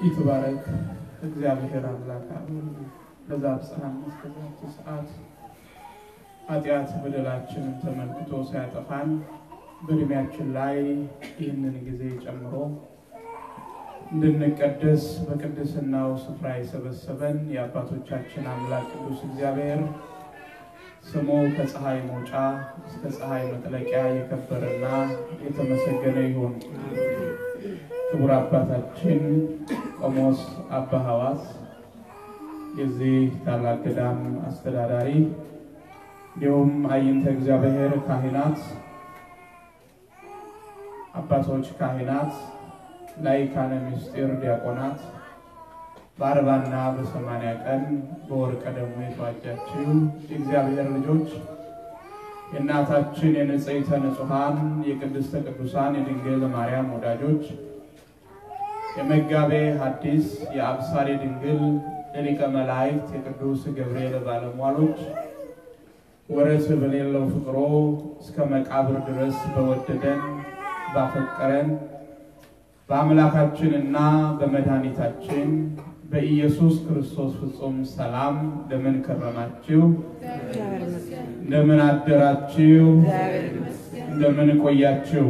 ይትባረክ እግዚአብሔር አምላክ ለዛ ብጽሐን እስከዛች ሰዓት ኃጢአት በደላችንን ተመልክቶ ሲያጠፋን በእድሜያችን ላይ ይህንን ጊዜ ጨምሮ እንድንቀደስ በቅድስናው ስፍራ የሰበሰበን የአባቶቻችን አምላክ ቅዱስ እግዚአብሔር ስሙ ከፀሐይ መውጫ እስከ ፀሐይ መጥለቂያ የከበረና የተመሰገነ ይሁን። ክቡር አባታችን ቆሞስ አባ ሐዋስ የዚህ ታላቅ ገዳም አስተዳዳሪ፣ እንዲሁም አይንተ እግዚአብሔር ካህናት፣ አባቶች ካህናት፣ ላይካነ ምስጢር ዲያቆናት በአርባና በሰማንያ ቀን በወርቀ ደግሞ የተዋጃችው የእግዚአብሔር ልጆች የእናታችን የንጽሕተ ንጹሐን የቅድስተ ቅዱሳን የድንግል ማርያም ወዳጆች የመጋቤ ሐዲስ የአብሳሪ ድንግል የሊቀ መላእክት የቅዱስ ገብርኤል ባለሟሎች ወረት በሌለው ፍቅሮ እስከ መቃብር ድረስ በወደደን ባፈቀረን በአምላካችንና በመድኃኒታችን በኢየሱስ ክርስቶስ ፍጹም ሰላም እንደምን ከረማችሁ? እንደምን አደራችሁ? እንደምን ቆያችሁ?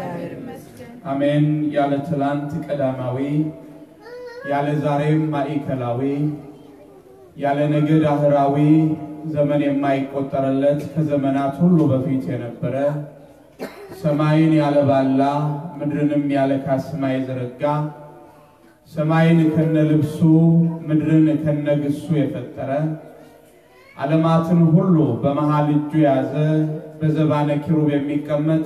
አሜን። ያለ ትላንት ቀዳማዊ፣ ያለ ዛሬም ማዕከላዊ፣ ያለ ነገ ዳህራዊ ዘመን የማይቆጠርለት ከዘመናት ሁሉ በፊት የነበረ ሰማይን ያለ ባላ ምድርንም ያለ ካስማ የዘረጋ ሰማይን ከነ ልብሱ ምድርን ከነ ግሱ የፈጠረ ዓለማትን ሁሉ በመሃል እጁ የያዘ በዘባነ ኪሩብ የሚቀመጥ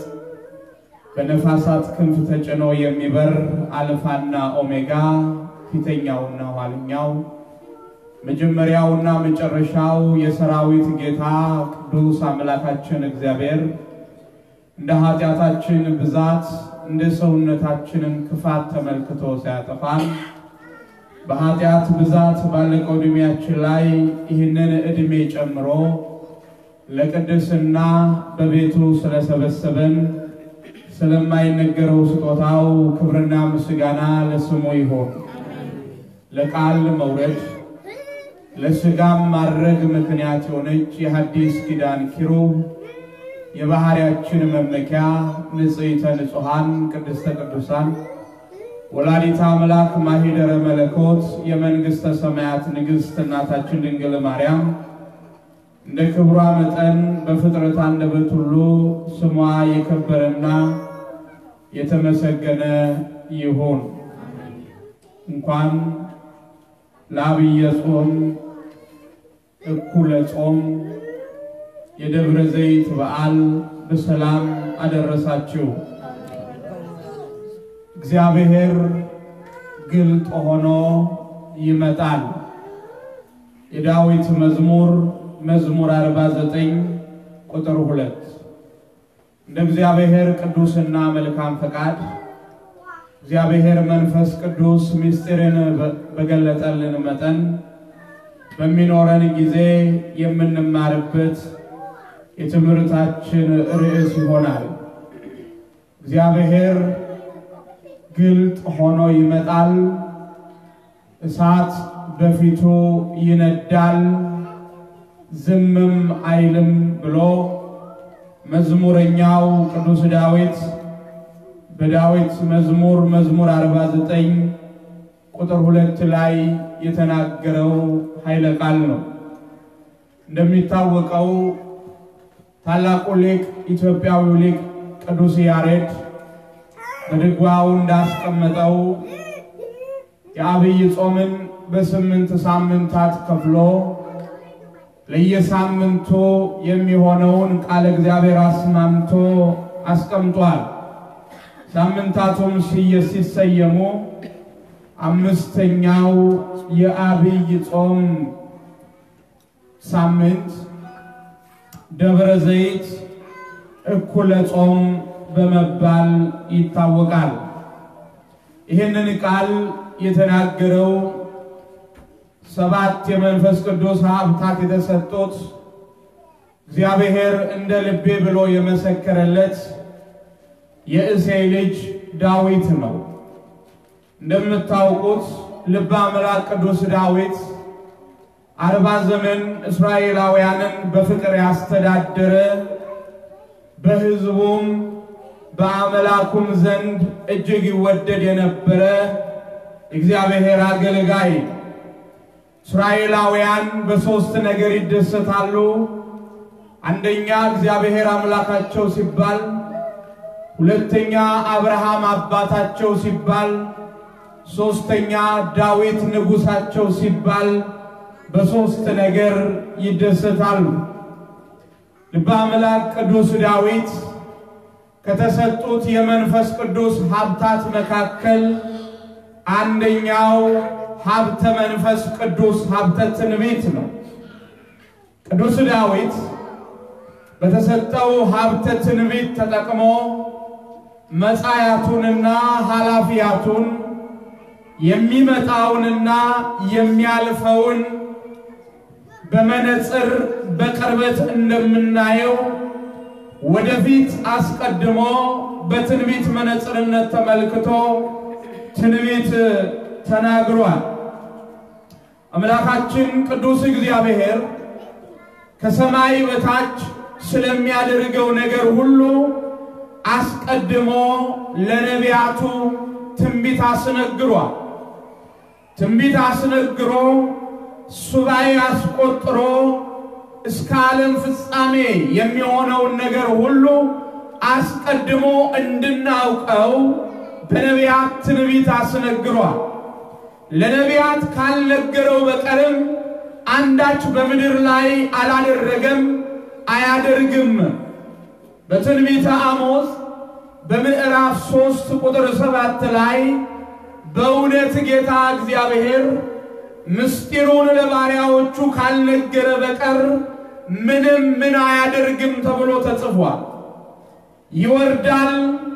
በነፋሳት ክንፍ ተጭኖ የሚበር አልፋና ኦሜጋ ፊተኛውና ኋለኛው መጀመሪያውና መጨረሻው የሰራዊት ጌታ ቅዱስ አምላካችን እግዚአብሔር እንደ ኃጢአታችን ብዛት እንደ ሰውነታችንን ክፋት ተመልክቶ ሲያጠፋን በኃጢአት ብዛት ባለቀው ዕድሜያችን ላይ ይህንን ዕድሜ ጨምሮ ለቅድስና በቤቱ ስለሰበሰበን ስለማይነገረው ስጦታው ክብርና ምስጋና ለስሙ ይሆን። ለቃል መውረድ ለሥጋም ማድረግ ምክንያት የሆነች የሐዲስ ኪዳን ኪሩብ የባህሪያችን መመኪያ ንጽሕተ ንጹሐን ቅድስተ ቅዱሳን ወላዲተ አምላክ ማሂደረ መለኮት የመንግሥተ ሰማያት ንግሥት እናታችን ድንግል ማርያም እንደ ክብሯ መጠን በፍጥረት አንደበት ሁሉ ስሟ የከበረና የተመሰገነ ይሁን። እንኳን ለዐቢየ ጾም እኩለ ጾም የደብረ ዘይት በዓል በሰላም አደረሳችሁ። እግዚአብሔር ግልጥ ሆኖ ይመጣል። የዳዊት መዝሙር መዝሙር 49 ቁጥር ሁለት እንደ እግዚአብሔር ቅዱስና መልካም ፈቃድ እግዚአብሔር መንፈስ ቅዱስ ምስጢርን በገለጠልን መጠን በሚኖረን ጊዜ የምንማርበት የትምህርታችን ርዕስ ይሆናል። እግዚአብሔር ግልጥ ሆኖ ይመጣል፣ እሳት በፊቱ ይነዳል፣ ዝምም አይልም ብሎ መዝሙረኛው ቅዱስ ዳዊት በዳዊት መዝሙር መዝሙር 49 ቁጥር ሁለት ላይ የተናገረው ኃይለ ቃል ነው። እንደሚታወቀው ታላቁ ሊቅ ኢትዮጵያዊው ሊቅ ቅዱስ ያሬድ በድጓው እንዳስቀመጠው የዐቢይ ጾምን በስምንት ሳምንታት ከፍሎ ለየሳምንቱ የሚሆነውን ቃለ እግዚአብሔር አስማምቶ አስቀምጧል። ሳምንታቱም ሲሰየሙ አምስተኛው የዐቢይ ጾም ሳምንት ደብረ ዘይት እኩለ ጾም በመባል ይታወቃል። ይህንን ቃል የተናገረው ሰባት የመንፈስ ቅዱስ ሀብታት የተሰጡት እግዚአብሔር እንደ ልቤ ብሎ የመሰከረለት የእሴይ ልጅ ዳዊት ነው። እንደምታውቁት ልበ አምላክ ቅዱስ ዳዊት አርባ ዘመን እስራኤላውያንን በፍቅር ያስተዳደረ በሕዝቡም በአምላኩም ዘንድ እጅግ ይወደድ የነበረ እግዚአብሔር አገልጋይ። እስራኤላውያን በሦስት ነገር ይደሰታሉ። አንደኛ እግዚአብሔር አምላካቸው ሲባል፣ ሁለተኛ አብርሃም አባታቸው ሲባል፣ ሦስተኛ ዳዊት ንጉሣቸው ሲባል በሦስት ነገር ይደሰታሉ። ልበ አምላክ ቅዱስ ዳዊት ከተሰጡት የመንፈስ ቅዱስ ሀብታት መካከል አንደኛው ሀብተ መንፈስ ቅዱስ ሀብተ ትንቢት ነው። ቅዱስ ዳዊት በተሰጠው ሀብተ ትንቢት ተጠቅሞ መጻያቱንና ኃላፊያቱን የሚመጣውንና የሚያልፈውን በመነጽር በቅርበት እንደምናየው ወደፊት አስቀድሞ በትንቢት መነጽርነት ተመልክቶ ትንቢት ተናግሯል። አምላካችን ቅዱስ እግዚአብሔር ከሰማይ በታች ስለሚያደርገው ነገር ሁሉ አስቀድሞ ለነቢያቱ ትንቢት አስነግሯል። ትንቢት አስነግሮ ሱባኤ አስቆጥሮ እስከ ዓለም ፍጻሜ የሚሆነውን ነገር ሁሉ አስቀድሞ እንድናውቀው በነቢያት ትንቢት አስነግሯል። ለነቢያት ካልነገረው በቀርም አንዳች በምድር ላይ አላደረገም፣ አያደርግም። በትንቢተ አሞጽ በምዕራፍ ሦስት ቁጥር ሰባት ላይ በእውነት ጌታ እግዚአብሔር ምስጢሩን ለባሪያዎቹ ካልነገረ በቀር ምንም ምን አያደርግም ተብሎ ተጽፏል። ይወርዳል፣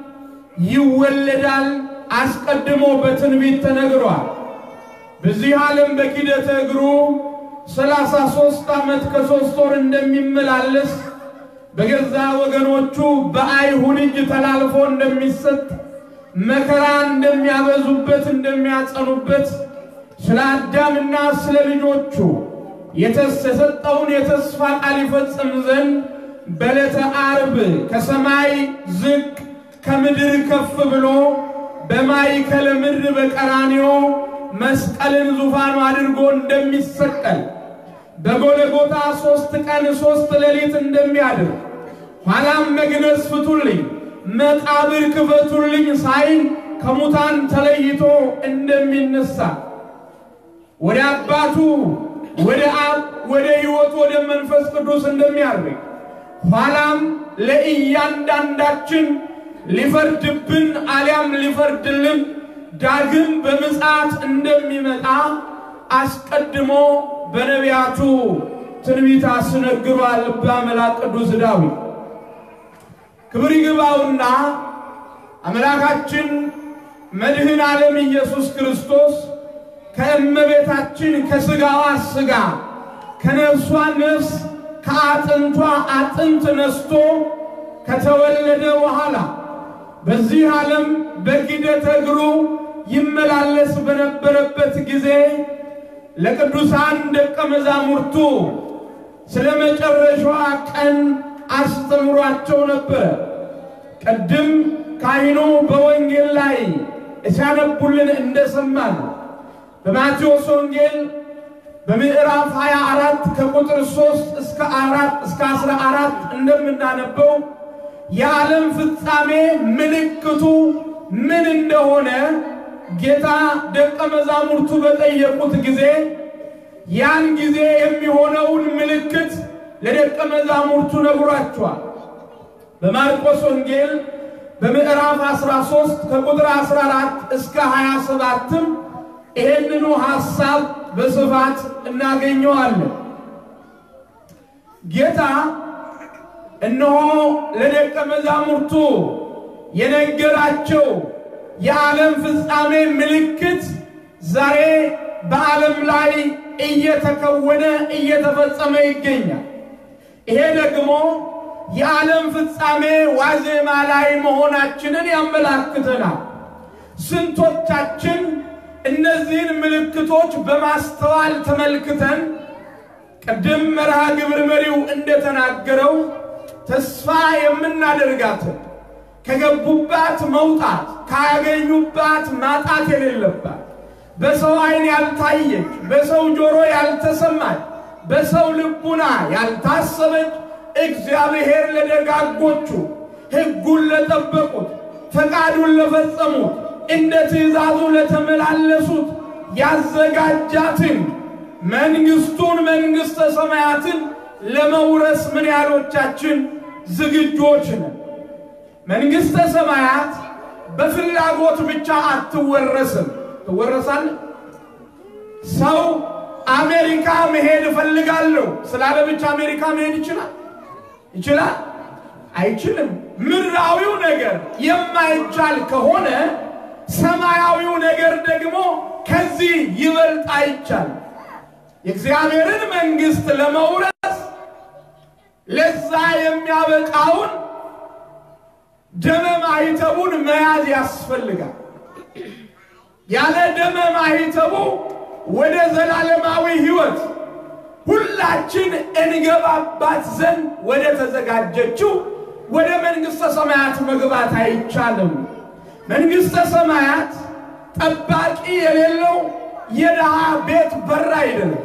ይወለዳል፣ አስቀድሞ በትንቢት ተነግሯል። በዚህ ዓለም በኪደተ እግሩ ሰላሳ ሦስት ዓመት ከሦስት ወር እንደሚመላለስ በገዛ ወገኖቹ በአይሁድ እጅ ተላልፎ እንደሚሰጥ መከራ እንደሚያበዙበት እንደሚያጸኑበት ስለ አዳምና ስለ ልጆቹ የተሰጠውን የተስፋ ቃል ይፈጽም ዘንድ በዕለተ ዓርብ ከሰማይ ዝቅ ከምድር ከፍ ብሎ በማይከለ ምድር በቀራንዮ መስቀልን ዙፋኑ አድርጎ እንደሚሰቀል በጎለጎታ ሦስት ቀን ሦስት ሌሊት እንደሚያድር ኋላም መግነዝ ፍቱልኝ፣ መቃብር ክፈቱልኝ ሳይል ከሙታን ተለይቶ እንደሚነሳ ወደ አባቱ ወደ አብ ወደ ሕይወት ወደ መንፈስ ቅዱስ እንደሚያርግ ኋላም ለእያንዳንዳችን ሊፈርድብን አሊያም ሊፈርድልን ዳግም በምጽአት እንደሚመጣ አስቀድሞ በነቢያቱ ትንቢት አስነግሯል። ልበ አምላክ ቅዱስ ዳዊት ክብር ይግባውና አምላካችን መድህን ዓለም ኢየሱስ ክርስቶስ ከእመቤታችን ከሥጋዋ ሥጋ ከነፍሷ ነፍስ ከአጥንቷ አጥንት ነስቶ ከተወለደ በኋላ በዚህ ዓለም በኪደተ እግሩ ይመላለስ በነበረበት ጊዜ ለቅዱሳን ደቀ መዛሙርቱ ስለ መጨረሻዋ ቀን አስተምሯቸው ነበረ። ቅድም ካህኑ በወንጌል ላይ ሲያነቡልን እንደሰማን በማቴዎስ ወንጌል በምዕራፍ 24 ከቁጥር 3 እስከ 4 እስከ 14 እንደምናነበው የዓለም ፍጻሜ ምልክቱ ምን እንደሆነ ጌታ ደቀ መዛሙርቱ በጠየቁት ጊዜ ያን ጊዜ የሚሆነውን ምልክት ለደቀ መዛሙርቱ ነግሯቸዋል። በማርቆስ ወንጌል በምዕራፍ 13 ከቁጥር 14 እስከ 27ም ይህንኑ ሐሳብ በስፋት እናገኘዋለን። ጌታ እነሆ ለደቀ መዛሙርቱ የነገራቸው የዓለም ፍጻሜ ምልክት ዛሬ በዓለም ላይ እየተከወነ እየተፈጸመ ይገኛል። ይሄ ደግሞ የዓለም ፍጻሜ ዋዜማ ላይ መሆናችንን ያመላክተናል። ስንቶቻችን እነዚህን ምልክቶች በማስተዋል ተመልክተን ቅድም መርሃ ግብር መሪው እንደተናገረው ተስፋ የምናደርጋትን ከገቡባት መውጣት ካገኙባት ማጣት የሌለባት በሰው ዓይን ያልታየች በሰው ጆሮ ያልተሰማች በሰው ልቡና ያልታሰበች እግዚአብሔር ለደጋጎቹ ሕጉን ለጠበቁት ፈቃዱን ለፈጸሙት እንደ ትእዛዙ ለተመላለሱት ያዘጋጃትን መንግሥቱን መንግሥተ ሰማያትን ለመውረስ ምን ያህሎቻችን ዝግጆች ነን? መንግሥተ ሰማያት በፍላጎት ብቻ አትወረስም። ትወረሳለህ። ሰው አሜሪካ መሄድ እፈልጋለሁ ስላለ ብቻ አሜሪካ መሄድ ይችላል? ይችላል? አይችልም። ምድራዊው ነገር የማይቻል ከሆነ ሰማያዊው ነገር ደግሞ ከዚህ ይበልጥ አይቻልም። የእግዚአብሔርን መንግሥት ለመውረስ ለዛ የሚያበቃውን ደመ ማኅተቡን መያዝ ያስፈልጋል። ያለ ደመ ማኅተቡ ወደ ዘላለማዊ ሕይወት ሁላችን እንገባባት ዘንድ ወደ ተዘጋጀችው ወደ መንግሥተ ሰማያት መግባት አይቻልም። መንግሥተ ሰማያት ጠባቂ የሌለው የድሃ ቤት በር አይደለም።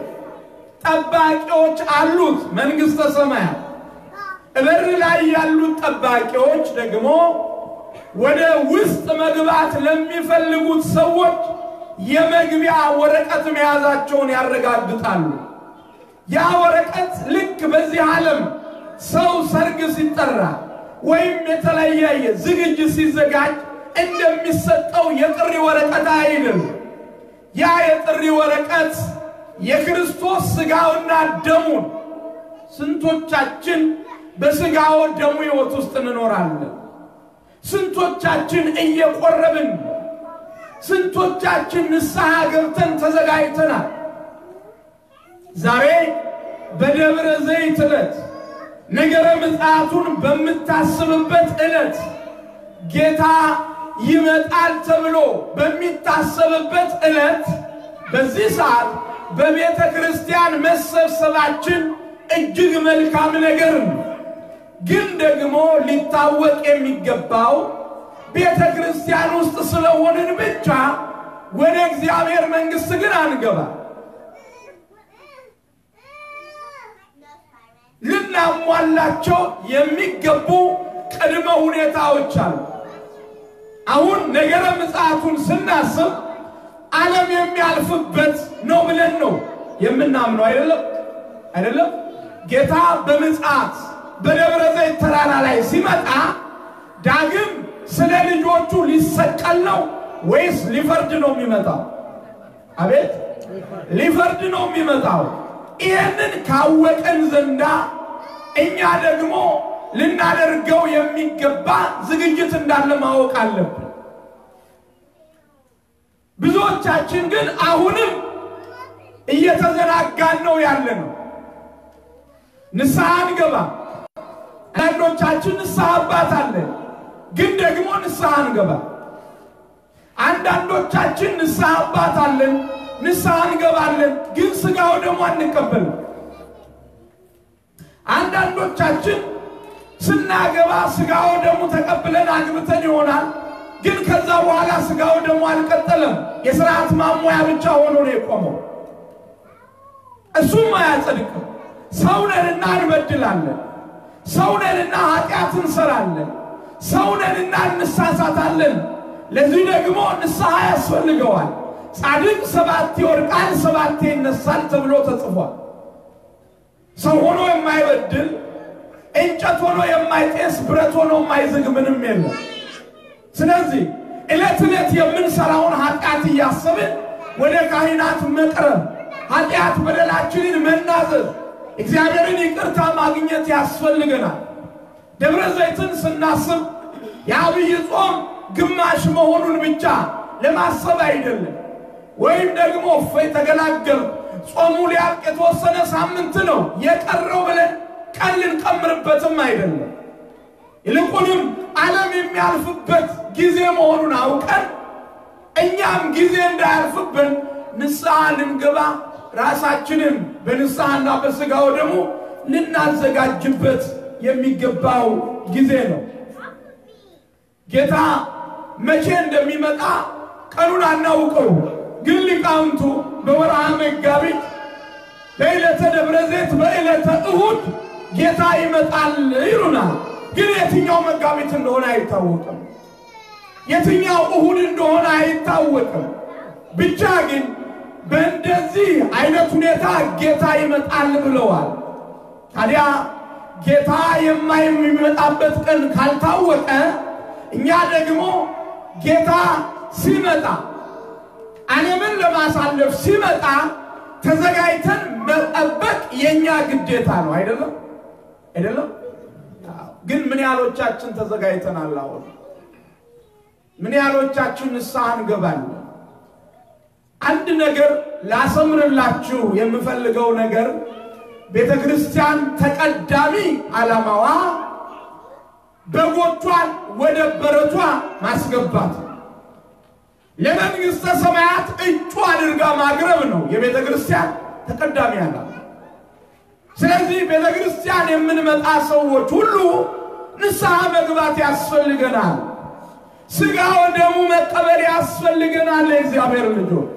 ጠባቂዎች አሉት። መንግሥተ ሰማያት በር ላይ ያሉት ጠባቂዎች ደግሞ ወደ ውስጥ መግባት ለሚፈልጉት ሰዎች የመግቢያ ወረቀት መያዛቸውን ያረጋግጣሉ። ያ ወረቀት ልክ በዚህ ዓለም ሰው ሰርግ ሲጠራ ወይም የተለያየ ዝግጅት ሲዘጋጅ እንደሚሰጠው የጥሪ ወረቀት አይደለም። ያ የጥሪ ወረቀት የክርስቶስ ሥጋውና ደሙን ስንቶቻችን በሥጋው ደሙ ሕይወት ውስጥ እንኖራለን? ስንቶቻችን እየቆረብን፣ ስንቶቻችን ንስሐ ገብተን ተዘጋጅተናል? ዛሬ በደብረ ዘይት ዕለት ነገረ ምጽአቱን በምታስብበት ዕለት ጌታ ይመጣል ተብሎ በሚታሰብበት ዕለት በዚህ ሰዓት በቤተ ክርስቲያን መሰብሰባችን እጅግ መልካም ነገር ነው። ግን ደግሞ ሊታወቅ የሚገባው ቤተ ክርስቲያን ውስጥ ስለሆንን ብቻ ወደ እግዚአብሔር መንግሥት ግን አንገባ። ልናሟላቸው የሚገቡ ቅድመ ሁኔታዎች አሉ። አሁን ነገረ ምጽአቱን ስናስብ ዓለም የሚያልፍበት ነው ብለን ነው የምናምነው። አይደለም አይደለም። ጌታ በምጽአት በደብረ ዘይት ተራራ ላይ ሲመጣ ዳግም ስለ ልጆቹ ሊሰቀል ነው ወይስ ሊፈርድ ነው የሚመጣው? አቤት ሊፈርድ ነው የሚመጣው። ይህንን ካወቀን ዘንዳ እኛ ደግሞ ልናደርገው የሚገባ ዝግጅት እንዳለ ማወቅ አለብን። ብዙዎቻችን ግን አሁንም እየተዘናጋን ነው ያለ ነው። ንስሐ አንገባ። አንዳንዶቻችን ንስሐ አባት አለን፣ ግን ደግሞ ንስሐ አንገባ። አንዳንዶቻችን ንስሐ አባት አለን፣ ንስሐ እንገባለን፣ ግን ሥጋው ደግሞ አንቀበልም። አንዳንዶቻችን ስናገባ ሥጋው ደግሞ ተቀብለን አግብተን ይሆናል፣ ግን ከዛ በኋላ ሥጋው ደግሞ አልቀጠለም። የሥርዓት ማሟያ ብቻ ሆኖ ነው የቆመው። እሱም አያጸድቅም። ሰውነንና እንበድላለን። ሰውነንና ኃጢአት እንሰራለን። ሰውነንና እንሳሳታለን። ለዚህ ደግሞ ንስሐ ያስፈልገዋል። ጻድቅ ሰባቴ ይወድቃል፣ ሰባቴ ይነሳል ተብሎ ተጽፏል። ሰው ሆኖ የማይበድል እንጨት ሆኖ የማይጤስ ብረት ሆኖ የማይዝግ ምንም የለም። ስለዚህ ዕለት ዕለት የምንሰራውን ኃጢአት እያሰብን ወደ ካህናት መቅረብ፣ ኃጢአት በደላችንን መናዘዝ፣ እግዚአብሔርን ይቅርታ ማግኘት ያስፈልገናል። ደብረ ዘይትን ስናስብ የአብይ ጾም ግማሽ መሆኑን ብቻ ለማሰብ አይደለም። ወይም ደግሞ እፎይ ተገላገል ጾሙ ሊያልቅ የተወሰነ ሳምንት ነው የቀረው ብለን ቀን ልንቀምርበትም አይደለም። ይልቁንም ዓለም የሚያልፍበት ጊዜ መሆኑን አውቀን እኛ እኛም ጊዜ እንዳያልፍብን ንስሐ ልንገባ ራሳችንን በንስሐና በሥጋው ደግሞ ልናዘጋጅበት የሚገባው ጊዜ ነው። ጌታ መቼ እንደሚመጣ ቀኑን አናውቀው፣ ግን ሊቃውንቱ በወርሃ መጋቢት በዕለተ ደብረ ዘይት በዕለተ እሁድ ጌታ ይመጣል ይሉናል። ግን የትኛው መጋቢት እንደሆነ አይታወቅም። የትኛው እሁድ እንደሆነ አይታወቅም። ብቻ ግን በእንደዚህ አይነት ሁኔታ ጌታ ይመጣል ብለዋል። ታዲያ ጌታ የማይመጣበት ቀን ካልታወቀ እኛ ደግሞ ጌታ ሲመጣ ዓለምን ለማሳለፍ ሲመጣ ተዘጋጅተን መጠበቅ የኛ ግዴታ ነው። አይደለም አይደለም? ግን ምን ያህሎቻችን ተዘጋጅተናል? አሁን ምን ያህሎቻችን ንስሐ እንገባለን? አንድ ነገር ላሰምርላችሁ የምፈልገው ነገር ቤተ ክርስቲያን ተቀዳሚ ዓላማዋ በጎቿን ወደ በረቷ ማስገባት ለመንግሥተ ሰማያት እጩ አድርጋ ማቅረብ ነው የቤተ ክርስቲያን ተቀዳሚ ዓላማ። ስለዚህ ቤተ ክርስቲያን የምንመጣ ሰዎች ሁሉ ንስሐ መግባት ያስፈልገናል። ሥጋ ወደሙ መቀበል ያስፈልገናል። የእግዚአብሔር ልጆች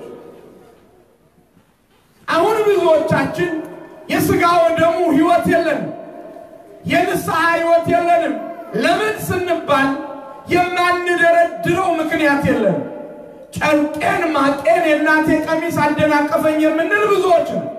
አሁን ብዙዎቻችን የሥጋ ወደሙ ሕይወት የለንም፣ የንስሐ ሕይወት የለንም። ለምን ስንባል የማንደረድረው ምክንያት የለንም። ጨርቄን ማቄን የእናቴ ቀሚስ አደናቀፈኝ የምንል ብዙዎች ነው።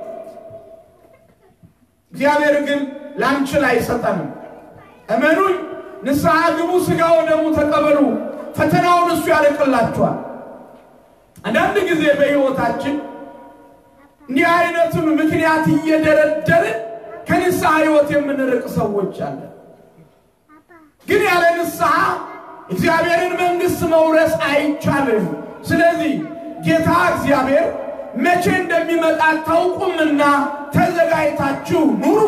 እግዚአብሔር ግን ላንችል አይሰጠንም። እመኑኝ፣ ንስሐ ግቡ፣ ሥጋ ወደሙ ተቀበሉ። ፈተናውን እሱ ያደቅላችኋል። አንዳንድ ጊዜ በሕይወታችን እንዲህ አይነቱን ምክንያት እየደረደርን ከንስሐ ሕይወት የምንርቅ ሰዎች አለን። ግን ያለ ንስሐ እግዚአብሔርን መንግሥት መውረስ አይቻልም። ስለዚህ ጌታ እግዚአብሔር መቼ እንደሚመጣ ታውቁምና ተዘጋጅታችሁ ኑሩ።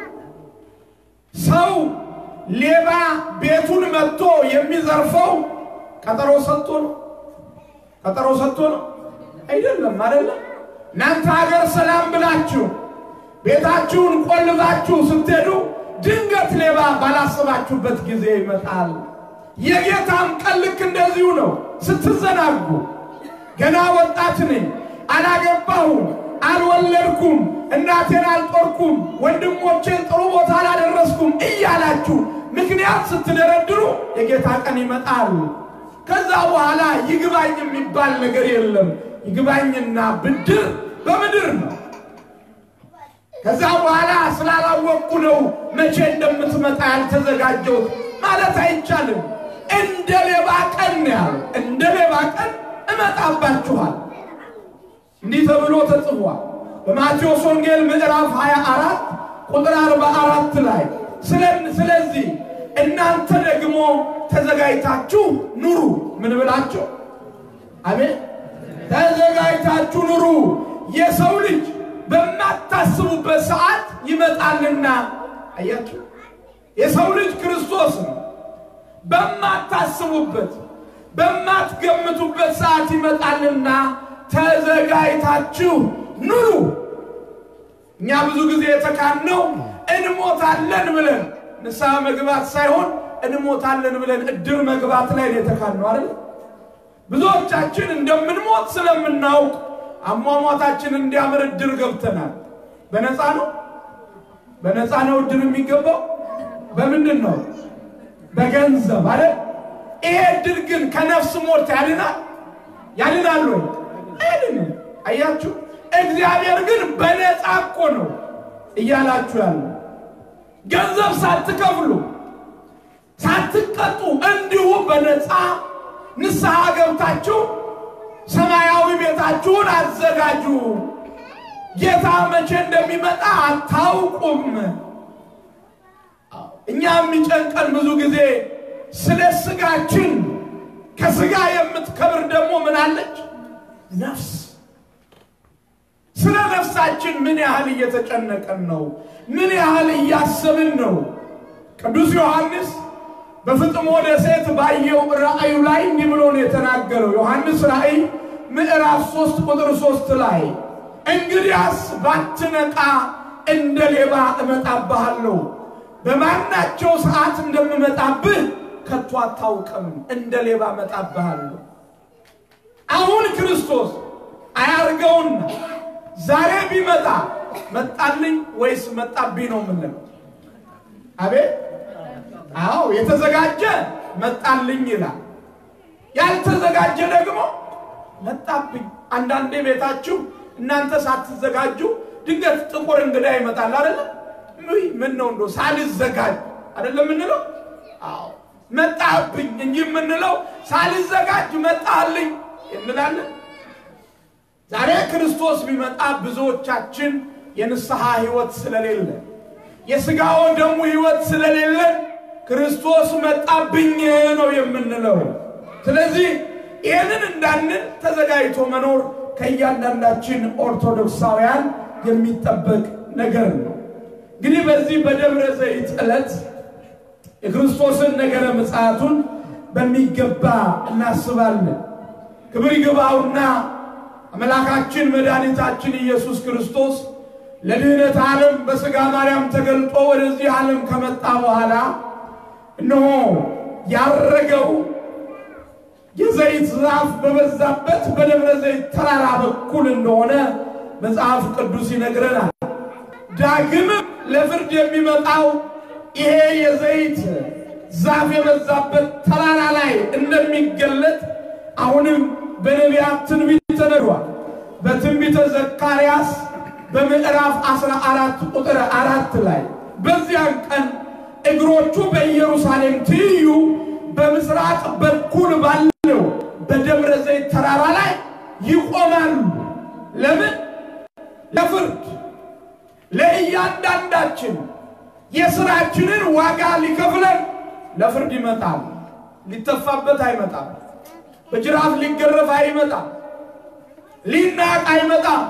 ሰው ሌባ ቤቱን መጥቶ የሚዘርፈው ቀጠሮ ሰጥቶ ነው። ቀጠሮ ሰጥቶ ነው አይደለም፣ አይደለም። እናንተ ሀገር ሰላም ብላችሁ ቤታችሁን ቆልባችሁ ስትሄዱ ድንገት ሌባ ባላሰባችሁበት ጊዜ ይመጣል። የጌታም ቀን ልክ እንደዚሁ ነው። ስትዘናጉ ገና ወጣት ነኝ፣ አላገባሁም፣ አልወለድኩም፣ እናቴን አልጦርኩም፣ ወንድሞቼን ጥሩ ቦታ አላደረስኩም እያላችሁ ምክንያት ስትደረድሩ የጌታ ቀን ይመጣል። ከዛ በኋላ ይግባኝ የሚባል ነገር የለም። ይግባኝና ብድር በምድር ነው። ከዛ በኋላ ስላላወቅኩ ነው መቼ እንደምትመጣ ያልተዘጋጀሁት ማለት አይቻልም። እንደ ሌባ ቀን ነው ያለው። እንደ ሌባ ቀን እመጣባችኋል። እንዲህ ተብሎ ተጽፏል በማቴዎስ ወንጌል ምዕራፍ 24 ቁጥር 44 ላይ ስለዚህ እናንተ ደግሞ ተዘጋጅታችሁ ኑሩ። ምን ብላችሁ? አሜን። ተዘጋጅታችሁ ኑሩ። የሰው ልጅ በማታስቡበት ሰዓት ይመጣልና። አያችሁ፣ የሰው ልጅ ክርስቶስ ነው። በማታስቡበት በማትገምቱበት ሰዓት ይመጣልና ተዘጋጅታችሁ ኑሩ። እኛ ብዙ ጊዜ የተካነው እንሞታለን ብለን ንስሐ መግባት ሳይሆን እንሞታለን ብለን እድር መግባት ላይ ነው የተካነው አይደል? ብዙዎቻችን እንደምንሞት ስለምናውቅ አሟሟታችን እንዲያምር እድር ገብተናል። በነፃ ነው በነፃ ነው እድር የሚገባው። በምንድን ነው? በገንዘብ አይደል? ይሄ እድር ግን ከነፍስ ሞት ያድናል? ያድናል ወይ? አይድንም። አያችሁ፣ እግዚአብሔር ግን በነፃ እኮ ነው እያላችሁ ያለ ገንዘብ ሳትከፍሉ ሳትቀጡ እንዲሁ በነፃ ንስሐ ገብታችሁ ሰማያዊ ቤታችሁን አዘጋጁ። ጌታ መቼ እንደሚመጣ አታውቁም። እኛ የሚጨንቀን ብዙ ጊዜ ስለ ስጋችን፣ ከስጋ የምትከብር ደግሞ ምን አለች? ነፍስ። ስለ ነፍሳችን ምን ያህል እየተጨነቀን ነው? ምን ያህል እያሰብን ነው? ቅዱስ ዮሐንስ በፍጥሞ ደሴት ባየው ራእዩ ላይ እንዲህ ብሎ ነው የተናገረው። ዮሐንስ ራእይ ምዕራፍ ሶስት ቁጥር ሶስት ላይ እንግዲያስ ባትነቃ እንደ ሌባ እመጣብሃለሁ፣ በማናቸው ሰዓት እንደምመጣብህ ከቶ አታውቅም፣ እንደ ሌባ እመጣብሃለሁ። አሁን ክርስቶስ አያርገውና ዛሬ ቢመጣ መጣልኝ ወይስ መጣብኝ ነው የምንለው? አቤት አዎ፣ የተዘጋጀ መጣልኝ ይላል። ያልተዘጋጀ ደግሞ መጣብኝ። አንዳንዴ ቤታችሁ እናንተ ሳትዘጋጁ ድንገት ጥቁር እንግዳ ይመጣል አይደለ? ምን ነው እንዶ ሳልዘጋጅ አይደለም የምንለው? አዎ መጣብኝ እንጂ የምንለው ሳልዘጋጅ መጣልኝ እንላለን። ዛሬ ክርስቶስ ቢመጣ ብዙዎቻችን የንስሐ ሕይወት ስለሌለ የሥጋው ደሙ ሕይወት ስለሌለ ክርስቶስ መጣብኝ ነው የምንለው። ስለዚህ ይህንን እንዳንል ተዘጋጅቶ መኖር ከእያንዳንዳችን ኦርቶዶክሳውያን የሚጠበቅ ነገር ነው። እንግዲህ በዚህ በደብረ ዘይት ዕለት የክርስቶስን ነገረ ምጽአቱን በሚገባ እናስባለን። ክብር ይግባውና አምላካችን መድኃኒታችን ኢየሱስ ክርስቶስ ለድኅነት ዓለም በሥጋ ማርያም ተገልጦ ወደዚህ ዓለም ከመጣ በኋላ እነሆ ያረገው የዘይት ዛፍ በበዛበት በደብረ ዘይት ተራራ በኩል እንደሆነ መጽሐፍ ቅዱስ ይነግረናል። ዳግምም ለፍርድ የሚመጣው ይሄ የዘይት ዛፍ የበዛበት ተራራ ላይ እንደሚገለጥ አሁንም በነቢያት ትንቢት ተነግሯል። በትንቢተ ዘካርያስ በምዕራፍ 14 ቁጥር አራት ላይ በዚያን ቀን እግሮቹ በኢየሩሳሌም ትይዩ በምስራቅ በኩል ባለው በደብረ ዘይት ተራራ ላይ ይቆማሉ። ለምን? ለፍርድ ለእያንዳንዳችን የሥራችንን ዋጋ ሊከፍለን ለፍርድ ይመጣል። ሊተፋበት አይመጣም። በጅራፍ ሊገረፍ አይመጣም። ሊናቅ አይመጣም።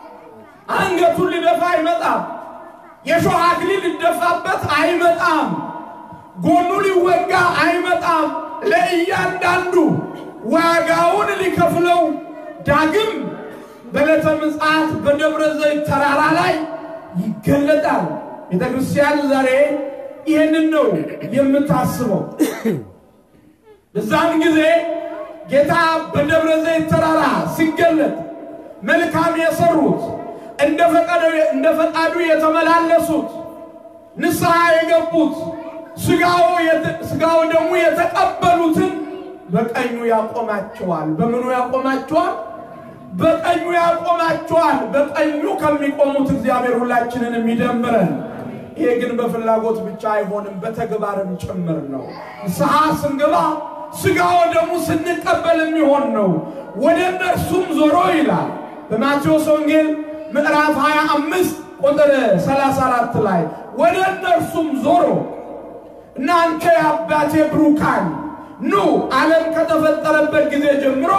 አንገቱን ሊደፋ አይመጣም። የሾህ አክሊል ሊደፋበት አይመጣም። ጎኑ ሊወጋ አይመጣም። ለእያንዳንዱ ዋጋውን ሊከፍለው ዳግም በዕለተ ምጽአት በደብረ ዘይት ተራራ ላይ ይገለጣል። ቤተ ክርስቲያን ዛሬ ይህንን ነው የምታስበው። በዛን ጊዜ ጌታ በደብረ ዘይት ተራራ ሲገለጥ መልካም የሰሩት እንደ ፈቃዱ የተመላለሱት ንስሐ የገቡት ሥጋው ደግሞ የተቀበሉትን በቀኙ ያቆማቸዋል። በምኑ ያቆማቸዋል? በቀኙ ያቆማቸዋል። በቀኙ ከሚቆሙት እግዚአብሔር ሁላችንን የሚደምረን። ይሄ ግን በፍላጎት ብቻ አይሆንም፣ በተግባርም ጭምር ነው። ንስሐ ስንገባ ሥጋው ደግሞ ስንቀበል የሚሆን ነው። ወደ እነርሱም ዞሮ ይላል በማቴዎስ ወንጌል ምዕራፍ 25 ቁጥር 34 ላይ ወደ እነርሱም ዞሮ እናንተ የአባቴ ብሩካን ኑ ዓለም ከተፈጠረበት ጊዜ ጀምሮ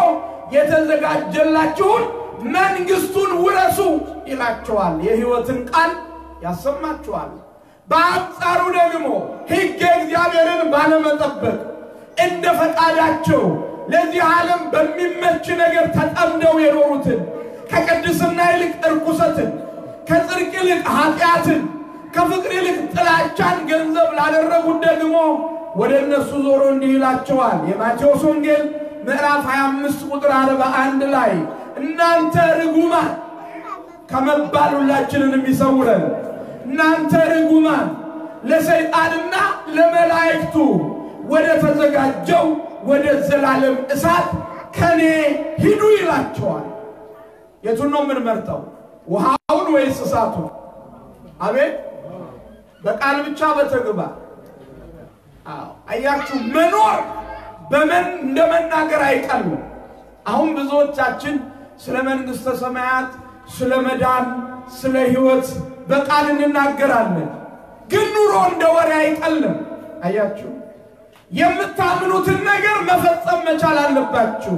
የተዘጋጀላችሁን መንግሥቱን ውረሱ ይላቸዋል። የሕይወትን ቃል ያሰማችኋል። በአንጻሩ ደግሞ ሕግ እግዚአብሔርን ባለመጠበቅ እንደ ፈቃዳቸው ለዚህ ዓለም በሚመች ነገር ተጠምደው የኖሩትን ከቅድስና ይልቅ እርኩሰትን፣ ከጽድቅ ይልቅ ኃጢአትን፣ ከፍቅር ይልቅ ጥላቻን ገንዘብ ላደረጉት ደግሞ ወደ እነሱ ዞሮ እንዲህ ይላቸዋል። የማቴዎስ ወንጌል ምዕራፍ 25 ቁጥር 41 ላይ እናንተ ርጉማን ከመባል ሁላችንን የሚሰውረን እናንተ ርጉማን ለሰይጣንና ለመላእክቱ ወደ ተዘጋጀው ወደ ዘላለም እሳት ከኔ ሂዱ ይላቸዋል። የቱን ነው የምንመርጠው? ውሃውን ወይስ እሳቱን? አቤት! በቃል ብቻ በተግባር አዎ። አያችሁ መኖር በመን እንደ መናገር አይቀልም። አሁን ብዙዎቻችን ስለ መንግሥተ ሰማያት፣ ስለ መዳን፣ ስለ ሕይወት በቃል እንናገራለን፣ ግን ኑሮ እንደ ወሬ አይቀልም። አያችሁ የምታምኑትን ነገር መፈጸም መቻል አለባችሁ።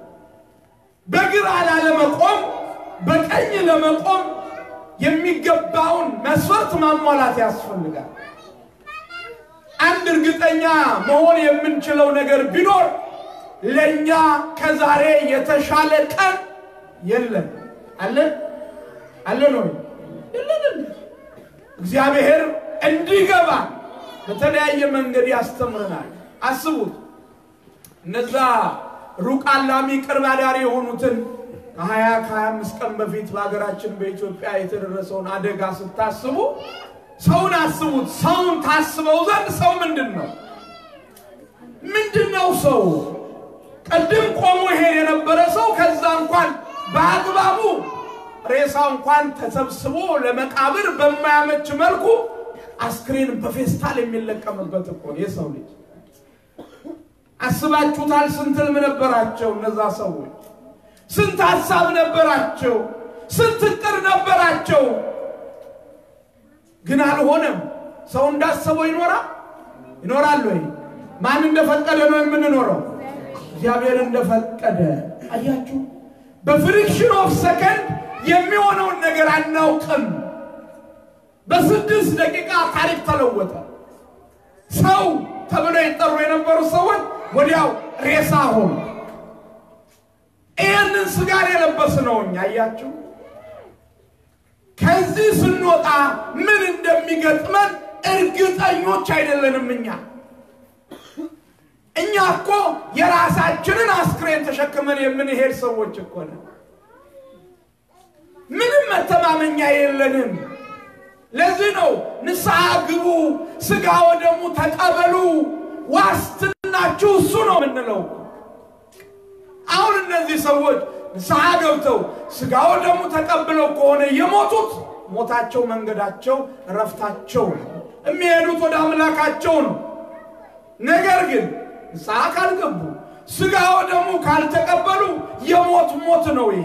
በግራ ላለመቆም በቀኝ ለመቆም የሚገባውን መስፈርት ማሟላት ያስፈልጋል። አንድ እርግጠኛ መሆን የምንችለው ነገር ቢኖር ለእኛ ከዛሬ የተሻለ ቀን የለም። አለን አለን ወይ? የለንም። እግዚአብሔር እንዲገባ በተለያየ መንገድ ያስተምረናል። አስቡት እነዛ ሩቅ አላሚ ቅርብ አዳሪ የሆኑትን ከሀያ ከሀያ አምስት ቀን በፊት በሀገራችን በኢትዮጵያ የተደረሰውን አደጋ ስታስቡ ሰውን አስቡት። ሰውን ታስበው ዘንድ ሰው ምንድን ነው? ምንድን ነው ሰው? ቅድም ቆሞ ይሄድ የነበረ ሰው ከዛ እንኳን በአግባቡ ሬሳ እንኳን ተሰብስቦ ለመቃብር በማያመች መልኩ አስክሬን በፌስታል የሚለቀምበት እኮ ነው የሰው ልጅ። አስባችሁታል? ስንት ህልም ነበራቸው እነዛ ሰዎች? ስንት ሀሳብ ነበራቸው? ስንት እቅድ ነበራቸው? ግን አልሆነም። ሰው እንዳሰበው ይኖራል ይኖራል ወይ? ማን እንደፈቀደ ነው የምንኖረው? እግዚአብሔር እንደፈቀደ። አያችሁ፣ በፍሪክሽን ኦፍ ሰከንድ የሚሆነውን ነገር አናውቅም። በስድስት ደቂቃ ታሪክ ተለወጠ። ሰው ተብለው የጠሩ የነበሩ ሰዎች ወዲያው ሬሳ ሆኑ። ይህንን ስጋን የለበስ ነው እኛ። አያችሁ ከዚህ ስንወጣ ምን እንደሚገጥመን እርግጠኞች አይደለንም። እኛ እኛ እኮ የራሳችንን አስክሬን ተሸክመን የምንሄድ ሰዎች እኮ ነን። ምንም መተማመኛ የለንም። ለዚህ ነው ንስሐ ግቡ፣ ስጋ ወደሙ ተቀበሉ፣ ዋስትናችሁ እሱ ነው የምንለው። አሁን እነዚህ ሰዎች ንስሐ ገብተው ስጋ ወደሙ ተቀብለው ከሆነ የሞቱት ሞታቸው መንገዳቸው እረፍታቸው ነው። የሚሄዱት ወደ አምላካቸው ነው። ነገር ግን ንስሐ ካልገቡ ስጋ ወደሙ ካልተቀበሉ የሞት ሞት ነው ይሄ።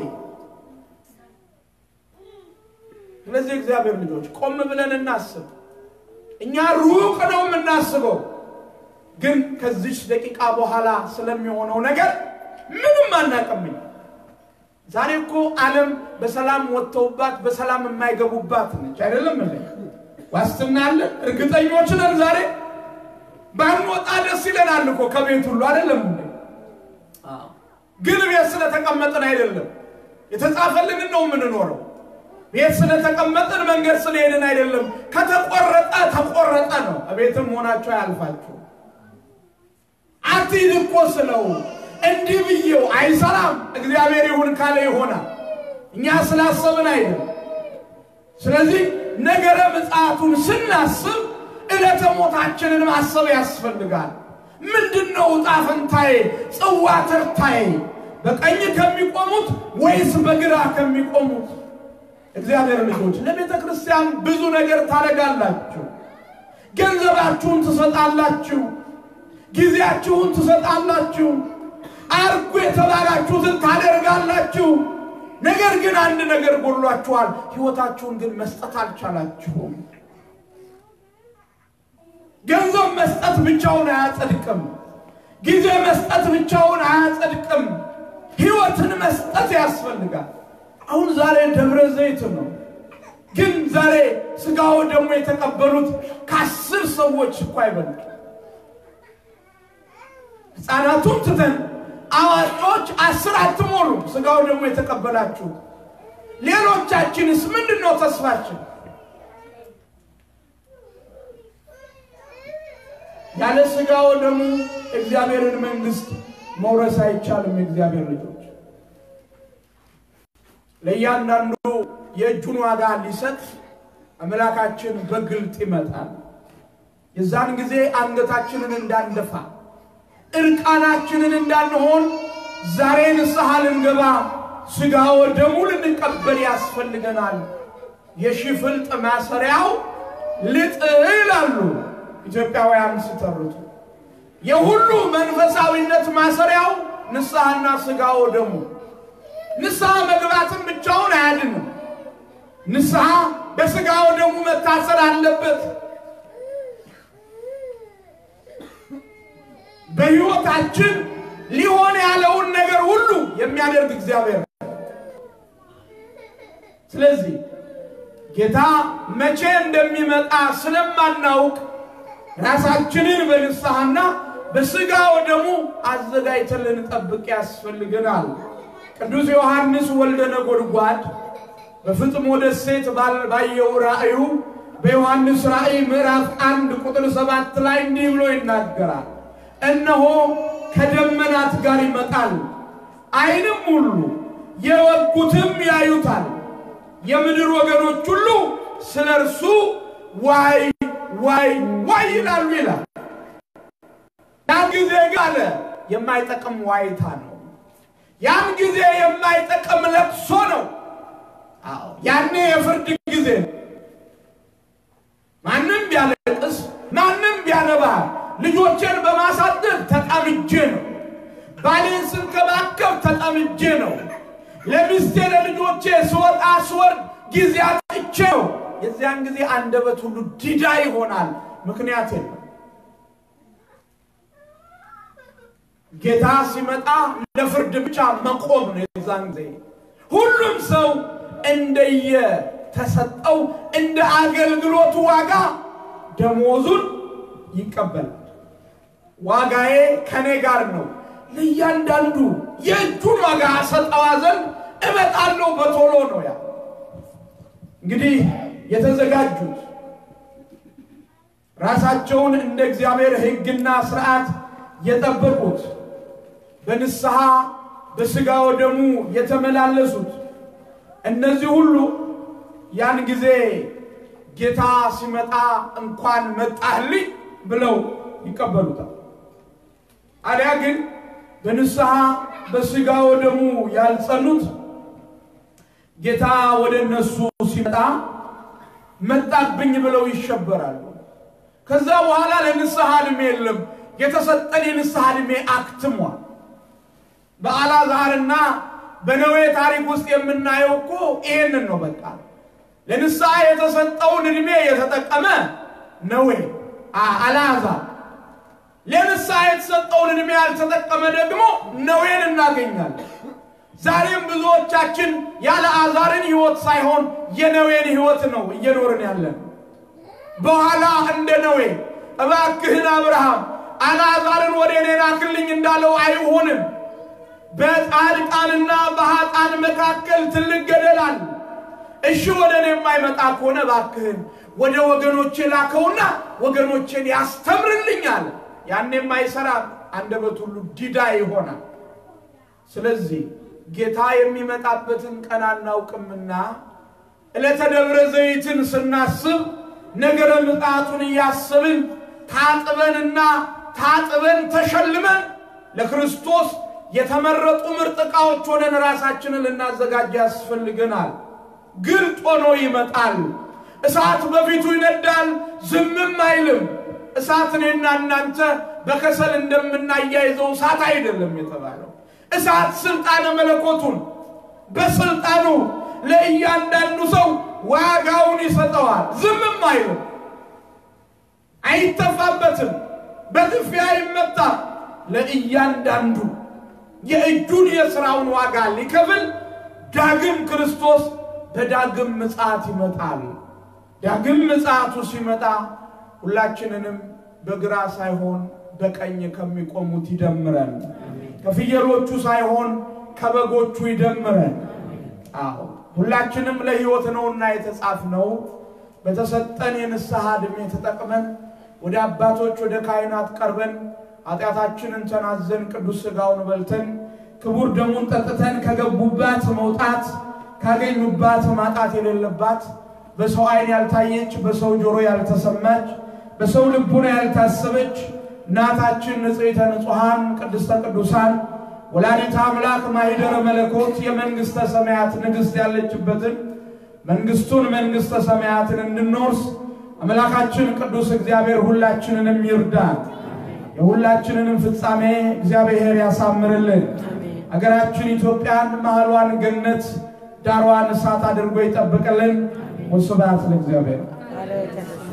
ስለዚህ እግዚአብሔር ልጆች ቆም ብለን እናስብ። እኛ ሩቅ ነው የምናስበው፣ ግን ከዚች ደቂቃ በኋላ ስለሚሆነው ነገር ምንም አናውቅም። ዛሬ እኮ ዓለም በሰላም ወጥተውባት በሰላም የማይገቡባት ነች። አይደለም እንዴ? ዋስትና አለን፣ እርግጠኞች ነን። ዛሬ ባንወጣ ደስ ይለናል እኮ ከቤት ሁሉ አይደለም እንዴ? ግን ቤት ስለተቀመጥን አይደለም፣ የተጻፈልንን ነው የምንኖረው። ቤት ስለተቀመጥን መንገድ ስለሄድን አይደለም። ከተቆረጠ ተቆረጠ ነው። ቤትም ሆናቸው አያልፋችሁ። አትሂድ እኮ ስለው እንዲህ ብዬው አይሰራም። እግዚአብሔር ይሁን ካለ ይሆናል። እኛ ስላሰብን አይደለም። ስለዚህ ነገረ ምጽአቱን ስናስብ ዕለተ ሞታችንን ማሰብ ያስፈልጋል። ምንድን ነው ዕጣ ፈንታዬ፣ ጽዋ ተርታዬ በቀኝ ከሚቆሙት ወይስ በግራ ከሚቆሙት? እግዚአብሔር ልጆች ለቤተ ክርስቲያን ብዙ ነገር ታደርጋላችሁ። ገንዘባችሁን ትሰጣላችሁ፣ ጊዜያችሁን ትሰጣላችሁ፣ አርጉ የተባላችሁትን ታደርጋላችሁ። ነገር ግን አንድ ነገር ጎድሏችኋል። ሕይወታችሁን ግን መስጠት አልቻላችሁም። ገንዘብ መስጠት ብቻውን አያጸድቅም። ጊዜ መስጠት ብቻውን አያጸድቅም። ሕይወትን መስጠት ያስፈልጋል። አሁን ዛሬ ደብረ ዘይት ነው፣ ግን ዛሬ ስጋው ደግሞ የተቀበሉት ከአስር ሰዎች እኮ አይበልጡ። ሕፃናቱን ትተን አዋቂዎች አስር አትሞሉም። ስጋው ደግሞ የተቀበላችሁ ሌሎቻችንስ ምንድን ነው ተስፋችን? ያለ ስጋው ደግሞ እግዚአብሔርን መንግሥት መውረስ አይቻልም። የእግዚአብሔር ልጆች ለእያንዳንዱ የእጁን ዋጋ ሊሰጥ አምላካችን በግልጥ ይመጣል። የዛን ጊዜ አንገታችንን እንዳንደፋ እርቃናችንን እንዳንሆን ዛሬ ንስሐ ልንገባ ሥጋ ወደሙ ልንቀበል ያስፈልገናል። የሽፍልጥ ማሰሪያው ልጥ ይላሉ ኢትዮጵያውያን ሲተርቱ። የሁሉ መንፈሳዊነት ማሰሪያው ንስሐና ሥጋ ወደሙ። ንስሐ መግባትን ብቻውን አያድንም። ንስሐ በሥጋ ወደሙ መታሰር አለበት። በሕይወታችን ሊሆን ያለውን ነገር ሁሉ የሚያደርግ እግዚአብሔር ነው። ስለዚህ ጌታ መቼ እንደሚመጣ ስለማናውቅ ራሳችንን በንስሐና በሥጋ ወደሙ አዘጋጅተን ልንጠብቅ ያስፈልገናል። ቅዱስ ዮሐንስ ወልደ ነጎድጓድ በፍጥሞ ደሴት ባየው ራእዩ በዮሐንስ ራእይ ምዕራፍ አንድ ቁጥር ሰባት ላይ እንዲህ ብሎ ይናገራል። እነሆ ከደመናት ጋር ይመጣል፣ ዓይንም ሁሉ የወጉትም ያዩታል፣ የምድር ወገኖች ሁሉ ስለ እርሱ ዋይ ዋይ ዋይ ይላሉ ይላል። ያን ጊዜ ግን አለ የማይጠቅም ዋይታ ነው። ያን ጊዜ የማይጠቅም ለቅሶ ነው። አዎ ያኔ የፍርድ ጊዜ ነው። ማንም ቢያለቅስ ማንም ቢያነባ ልጆቼን በማሳደግ ተጠምጄ ነው። ባሌን ስንከባከብ ተጠምጄ ነው። ለሚስቴ ለልጆቼ ስወጣ ስወርድ ጊዜ አጥቼ ነው። የዚያን ጊዜ አንደበት ሁሉ ዲዳ ይሆናል። ምክንያት የለም። ጌታ ሲመጣ ለፍርድ ብቻ መቆም ነው። የዛን ጊዜ ሁሉም ሰው እንደየ ተሰጠው እንደ አገልግሎቱ ዋጋ ደሞዙን ይቀበላል። ዋጋዬ ከኔ ጋር ነው። ለእያንዳንዱ የእጁን ዋጋ ሰጠዋ ዘንድ እመጣለሁ በቶሎ ነው ያ እንግዲህ የተዘጋጁት ራሳቸውን እንደ እግዚአብሔር ሕግና ስርዓት የጠበቁት በንስሐ በሥጋ ወደሙ የተመላለሱት እነዚህ ሁሉ ያን ጊዜ ጌታ ሲመጣ እንኳን መጣህልኝ ብለው ይቀበሉታል። አሊያ ግን በንስሐ በሥጋ ወደሙ ያልጸኑት ጌታ ወደ እነሱ ሲመጣ መጣብኝ ብለው ይሸበራሉ። ከዛ በኋላ ለንስሐ ዕድሜ የለም። የተሰጠን የንስሐ ዕድሜ አክትሟል። በአልዓዛርና በነዌ ታሪክ ውስጥ የምናየው እኮ ይሄንን ነው። በቃ ለንስሐ የተሰጠውን ዕድሜ የተጠቀመ ነዌ አልዓዛር፣ ለንስሐ የተሰጠውን ዕድሜ ያልተጠቀመ ደግሞ ነዌን እናገኛለን። ዛሬም ብዙዎቻችን የአልዓዛርን ሕይወት ሳይሆን የነዌን ሕይወት ነው እየኖርን ያለን። በኋላ እንደ ነዌ እባክህን አብርሃም አልዓዛርን ወደ እኔ ላክልኝ እንዳለው አይሆንም። በጻድቃንና በኃጥአን መካከል ትልቅ ገደል አለ። እሺ ወደ እኔ የማይመጣ ከሆነ እባክህን ወደ ወገኖቼ ላከውና ወገኖቼን ያስተምርልኛል። ያኔም አይሰራም፣ አንደበት ሁሉ ዲዳ ይሆናል። ስለዚህ ጌታ የሚመጣበትን ቀን አናውቅምና ዕለተ ደብረ ዘይትን ስናስብ ነገረ ምጽአቱን እያስብን ታጥበንና ታጥበን ተሸልመን ለክርስቶስ የተመረጡ ምርጥ ዕቃዎች ሆነን ራሳችንን ልናዘጋጅ ያስፈልገናል። ግልጥ ሆኖ ይመጣል። እሳት በፊቱ ይነዳል፣ ዝምም አይልም። እሳት እኔና እናንተ በከሰል እንደምናያይዘው እሳት አይደለም የተባለው። እሳት ስልጣነ መለኮቱን በስልጣኑ ለእያንዳንዱ ሰው ዋጋውን ይሰጠዋል። ዝምም አይልም፣ አይተፋበትም፣ በጥፊ አይመታም። ለእያንዳንዱ የእጁን የሥራውን ዋጋ ሊከፍል ዳግም ክርስቶስ በዳግም ምጽአት ይመጣል። ዳግም ምጽአቱ ሲመጣ ሁላችንንም በግራ ሳይሆን በቀኝ ከሚቆሙት ይደምረን፣ ከፍየሎቹ ሳይሆን ከበጎቹ ይደምረን። አዎ ሁላችንም ለሕይወት ነውና የተጻፍነው በተሰጠን የንስሐ ዕድሜ ተጠቅመን ወደ አባቶች ወደ ካህናት ቀርበን ኃጢአታችንን ተናዘን ቅዱስ ሥጋውን በልተን ክቡር ደሙን ጠጥተን ከገቡባት መውጣት ካገኙባት ማጣት የሌለባት በሰው ዓይን ያልታየች በሰው ጆሮ ያልተሰማች በሰው ልቡና ያልታሰበች እናታችን ንጽሕተ ንጹሐን ቅድስተ ቅዱሳን ወላዲተ አምላክ ማኅደረ መለኮት የመንግሥተ ሰማያት ንግሥት ያለችበትን መንግሥቱን መንግሥተ ሰማያትን እንድንወርስ አምላካችን ቅዱስ እግዚአብሔር ሁላችንንም ይርዳን። የሁላችንንም ፍጻሜ እግዚአብሔር ያሳምርልን። አገራችን ኢትዮጵያን መሃሏን ገነት ዳሯን እሳት አድርጎ ይጠብቅልን። ወስብሐት ለእግዚአብሔር።